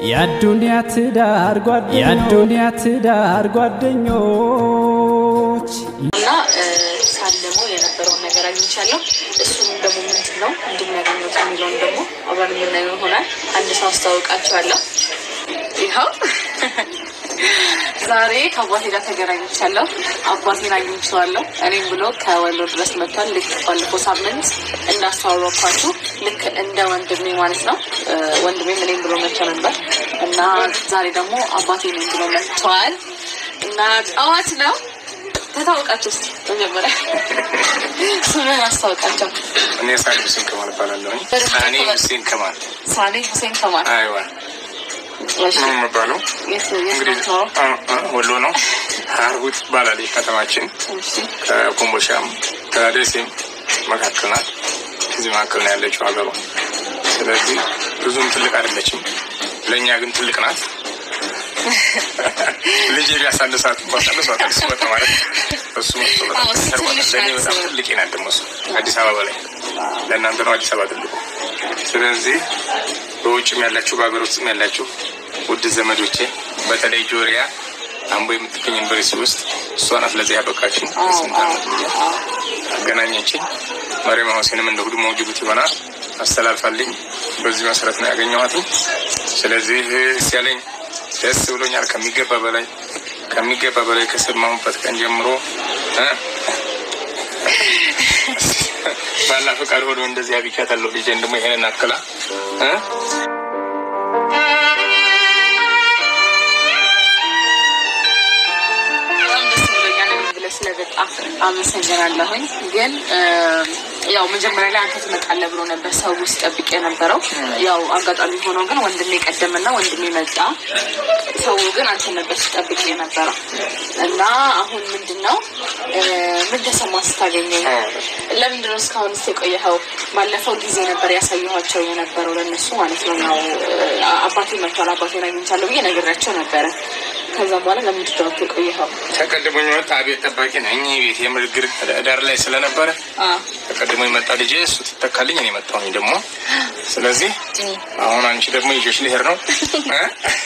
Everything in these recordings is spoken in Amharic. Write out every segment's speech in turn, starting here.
የአዱንያ ትዳር ጓደኞች የአዱንያ ትዳር ጓደኞች እና ሳለመው የነበረውን ነገር አግኝቻለሁ። እሱም ደግሞ ምንድን ነው እንድናገኘት የሚለውን ደግሞ አብረን የምናየው ይሆናል። አንድ ሰው አስተዋውቃቸዋለሁ። ይኸው ዛሬ ከአባቴ ጋር ተገናኝቻለሁ። አባቴን አግኝቼዋለሁ። እኔም ብሎ ከወሎ ድረስ መጥቷል። ልክ ባለፈው ሳምንት እንዳስተዋወቅኳችሁ ልክ እንደ ወንድሜ ማለት ነው። ወንድሜም እኔም ብሎ መጥቶ ነበር እና ዛሬ ደግሞ አባቴ ነኝ ብሎ መጥተዋል እና ጠዋት ነው ተታወቃቸው ስ መጀመሪያ ስምን አስታወቃቸው። እኔ ሳሌ ሁሴን ከማል እባላለሁ። ሳኔ ሁሴን ከማል ሳሌ ሁሴን ከማል አይዋ እሺ፣ ነው የምባለው። የት የት ነው እንግዲህ የምትኖረው? አ- አ- ወሎ ነው። ሀርሁት ባላለች ከተማችን እሺ፣ ከኮምቦሻም ከደሴም መካከል ናት። እዚህ መካከል ነው ያለችው ሀገሯ። ስለዚህ ብዙም ትልቅ አይደለችም፣ ለእኛ ግን ትልቅ ናት። ልጄ ቢያሳንሳት እንኳ ሳንሷታል ስመጣ ማለት እሱ መጥቶ በጣም አዎ፣ እሱ ተርቧታል። ትንሽ ለእኔ ናት። በጣም ትልቅ ናት። ደግሞ እሱ አዲስ አበባ ላይ ለእናንተ ነው አዲስ አበባ ትልቁ። ስለዚህ በውጭም ያላችሁ በሀገር ውስጥም ያላችሁ ውድ ዘመዶቼ በተለይ ጆሪያ አምቦ የምትገኝ ዩኒቨርሲቲ ውስጥ እሷ ናት ለዚህ ያበቃችን። ስንት ዓመት ሙሉ አገናኘችኝ። መሪማ ሁሴንም እንደ ሁዱ መውጅቡት ይሆናል አስተላልፋልኝ። በዚህ መሰረት ነው ያገኘኋት። ስለዚህ ሲያለኝ ደስ ብሎኛል ከሚገባ በላይ ከሚገባ በላይ ከሰማሁበት ቀን ጀምሮ እ ባላ ፈቃድ ሆኖ እንደዚህ አግኝቻታለሁ። ልጄን ደግሞ ይሄንን አክላ እ በጣም ደስ ብሎኛል። እኔም ብለህ ስለመጣ አመሰግናለሁኝ። ግን ያው መጀመሪያ ላይ አንተ ትመጣለህ ብሎ ነበር ሰው ውስጥ ጠብቄ የነበረው። ያው አጋጣሚ ሆኖ ግን ወንድሜ ቀደምና ወንድሜ መጣ። ሰው ግን አንተ ነበር ሲጠብቅ የነበረው እና አሁን ምንድን ነው ምን ተሰማ ስታገኘኝ? ለምንድን ነው እስካሁን ስ የቆየኸው? ባለፈው ጊዜ ነበር ያሳየኋቸው የነበረው ለእነሱ ማለት ነው። ያው አባቴ መጥቷል፣ አባቴን አግኝቻለሁ ብዬ ነግሬያቸው ነበረ። ከዛም በኋላ ለምንድን ነው የቆየኸው? ተቀድሞኝ መጣ። ቤት ጠባቂ ነኝ። ቤት የምርግር ዳር ላይ ስለነበረ አዎ ተቀድሞ የመጣ ልጄ እሱ ትተካልኝ፣ እኔ መጣሁኝ ደግሞ። ስለዚህ አሁን አንቺ ደግሞ ይዤሽ ልሄድ ነው እ?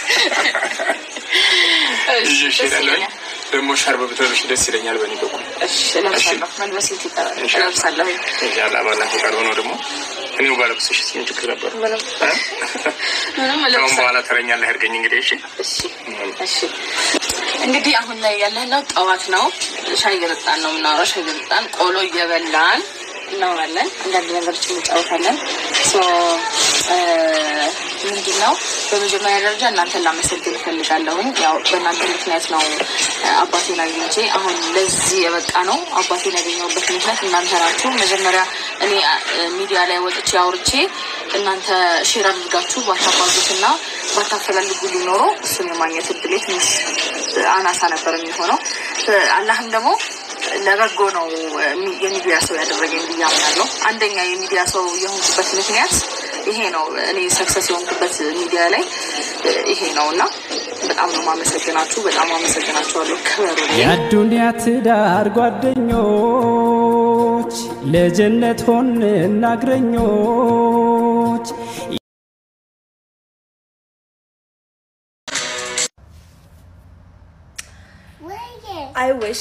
ይዤሽ ሄዳለሁኝ። ደግሞ ሻርብ ብትለብሽ ደስ ይለኛል በእኔ በኩል እሺ፣ እለብሳለሁ። መልበስ የት ይቀራል? እለብሳለሁ። ያለ አባላ ፈቃድ ሆኖ ደግሞ እኔው ባለብስሽ ምን ችግር ነበር? ምንም እ? ምንም ከአሁን እለብሳለሁ። በኋላ ተረኛ ላይ አድርገኝ እንግዲህ እሺ። እሺ እሺ። እንግዲህ አሁን ላይ ያለነው ጠዋት ነው። ሻይ እየጠጣን ነው የምናወራው። ሻይ እየጠጣን ቆሎ እየበላን እናወራለን። አንዳንድ ነገሮች እንጫወታለን። ሶ ምንድን ነው በመጀመሪያ ደረጃ እናንተን ላመሰግን እፈልጋለሁኝ። ያው በእናንተ ምክንያት ነው እ፣ አባቴን አግኝቼ አሁን ለዚህ የበቃ ነው። አባቴን ያገኘሁበት ምክንያት እናንተ ናችሁ። መጀመሪያ እኔ እ፣ ሚዲያ ላይ ወጥቼ አውርቼ እናንተ ሼር አድርጋችሁ ባታባዙት እና ባታፈላልጉ ሊኖሮ እሱን የማግኘት እድሌ ትንሽ አናሳ ነበር የሚሆነው። እ፣ አላህም ደግሞ ለበጎ ነው የሚ- የሚዲያ ሰው ያደረገኝ ብዬ አምናለሁ። አንደኛ የሚዲያ ሰው የሆንኩበት ምክንያት ይሄ ነው። እኔ ሰክሰስ የሆንኩበት ሚዲያ ላይ እ፣ ይሄ ነው እና በጣም ነው ማመሰግናችሁ። በጣም አመሰግናችኋለሁ። ክበሩ። የአዱንያ ትዳር ጓደኞች ለጀነት ሆን እናግረኞች አይ ዊሽ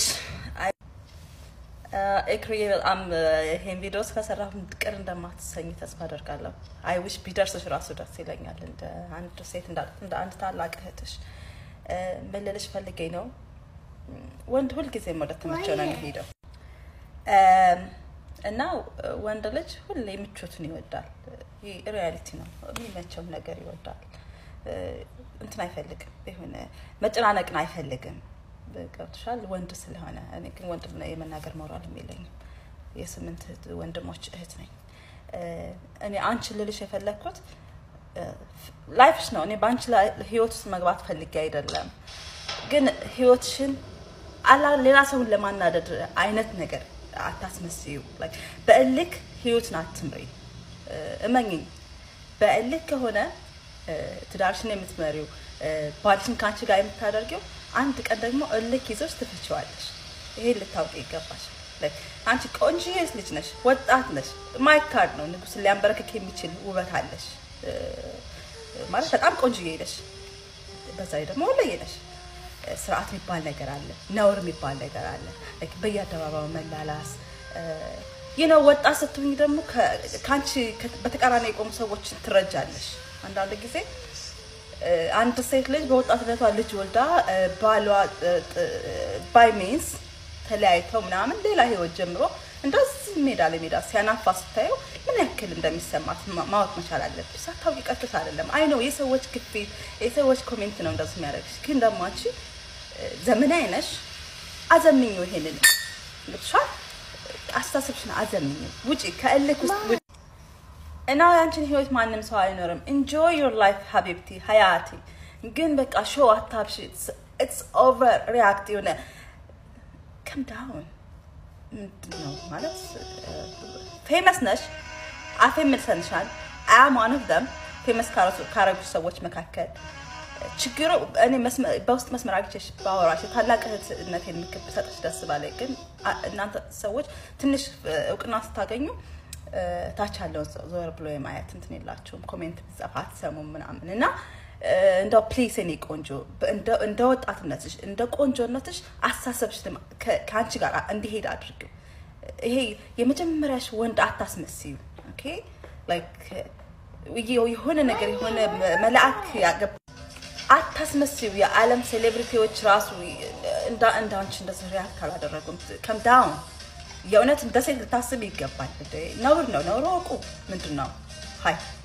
ኤክሪዬ በጣም ይሄን ቪዲዮ ከሰራሁ ቅር እንደማትሰኝ ተስፋ አደርጋለሁ። አይ ዊሽ ቢደርስሽ ራሱ ደስ ይለኛል። እንደ አንድ ሴት እንደ እንደ አንድ ታላቅ እህትሽ እ፣ ምን ልልሽ ፈልጌ ነው፣ ወንድ ሁልጊዜም ወደ ተመቸው ነው የሚሄደው እም፣ እና ወንድ ልጅ ሁሌ ምቾቱን ይወዳል። ይህ ሪያሊቲ ነው። የሚመቸውን ነገር ይወዳል። እ፣ እንትን አይፈልግም፣ የሆነ መጨናነቅን አይፈልግም። ገብቶሻል? ወንድ ስለሆነ እኔ ግን ወንድ ነው የመናገር ሞራልም የለኝም። የስምንት እህት- ወንድሞች እህት ነኝ። እ፣ እኔ አንቺ ልልሽ የፈለግኩት ላይፍሽ ነው። እኔ በአንቺ ላይ ህይወት ውስጥ መግባት ፈልጌ አይደለም፣ ግን ህይወትሽን አላ ሌላ ሰውን ለማናደድ አይነት ነገር አታስመስዩ። Like በእልክ ህይወትን አትምሪ። እ፣ እመኝኝ፣ በእልክ ከሆነ እ፣ ትዳርሽን የምትመሪው እ፣ ባልሽን ከአንቺ ጋር የምታደርጊው አንድ ቀን ደግሞ እልክ ይዞች ትፍችዋለሽ። ይሄ ልታውቂ ይገባሽ። Like አንቺ ቆንጆዬ ልጅ ነሽ፣ ወጣት ነሽ፣ ማይካድ ነው። ንጉስን ሊያንበረክክ የሚችል ውበት አለሽ። እ፣ ማለት በጣም ቆንጆዬ ነሽ፣ በዛ ላይ ደግሞ ወለየ ነሽ። ስርዓት የሚባል ነገር አለ፣ ነውር የሚባል ነገር አለ። ላይክ በየአደባባዩ መላላስ ይህ ነው። ወጣት ስትሆኝ ደግሞ ከ- ከአንቺ ከ- በተቃራኒ የቆሙ ሰዎችን ትረጃለሽ። አንዳንድ ጊዜ እ፣ አንድ ሴት ልጅ በወጣትነቷ ልጅ ወልዳ እ፣ ባሏ ባይ ሚንስ ተለያይተው ምናምን ሌላ ህይወት ጀምሮ እንደዚህ ሜዳ ለሜዳ ሲያናፋ ስታየው ምን ያክል እንደሚሰማት ማ- ማወቅ መቻል አለብሽ። ሳታውቂ ቀጥታ አይደለም። አይ ነው የሰዎች ግፊት የሰዎች ኮሜንት ነው እንደዚህ የሚያደርግሽ። ግን ደግሞ አንቺ እ፣ ዘመናዊ ነሽ። አዘምኙ ይሄንን ልብሻል አስተሳሰብሽን አዘምኙ። ውጪ ከእልክ ውስጥ ውጪ። እና ያንቺን ህይወት ማንም ሰው አይኖርም። ኢንጆይ ዮር ላይፍ ሀቢብቲ ሀያቲ። ግን በቃ ሾው አታብሽ። ኢትስ ኦቨር ሪያክት የሆነ ከም ዳውን ምንድን ነው ማለት ፌመስ ነሽ፣ አፌ ምልሰንሻል አም ዋን ኦፍ ደም ፌመስ ካረጉ ሰዎች መካከል ችግሩ እኔ መስመ- በውስጥ መስመር አግኝቼሽ ባወራሽ የታላቅ እህትነት የሚክብ ሰጥሽ ደስ ባላይ። ግን አ- እናንተ ሰዎች ትንሽ እ፣ እውቅና ስታገኙ እ፣ ታች ያለውን ሰው ዞር ብሎ የማየት እንትን የላችሁም። ኮሜንት ብጻፍ አትሰሙም ምናምን እና እ፣ እንደው ፕሊስ እኔ ቆንጆ በ- እንደ- እንደ ወጣትነትሽ እንደ ቆንጆነትሽ አስተሳሰብሽ ድማ- ከ- ከአንቺ ጋር እንዲሄድ አድርጊው። ይሄ የመጀመሪያሽ ወንድ አታስመስዩ። ኦኬ ላይክ የሆነ ነገር የሆነ መልአክ ያገባ አታስመስዩ። የዓለም ሴሌብሪቲዎች ራሱ እንደ እንደ አንቺ እንደዚህ ሪያክት አላደረጉም። ከም ዳውን የእውነት እንደ ሴት ልታስብ ይገባል። እንደ ነውር ነው። ነውር ወቁ ምንድን ነው? ሀይ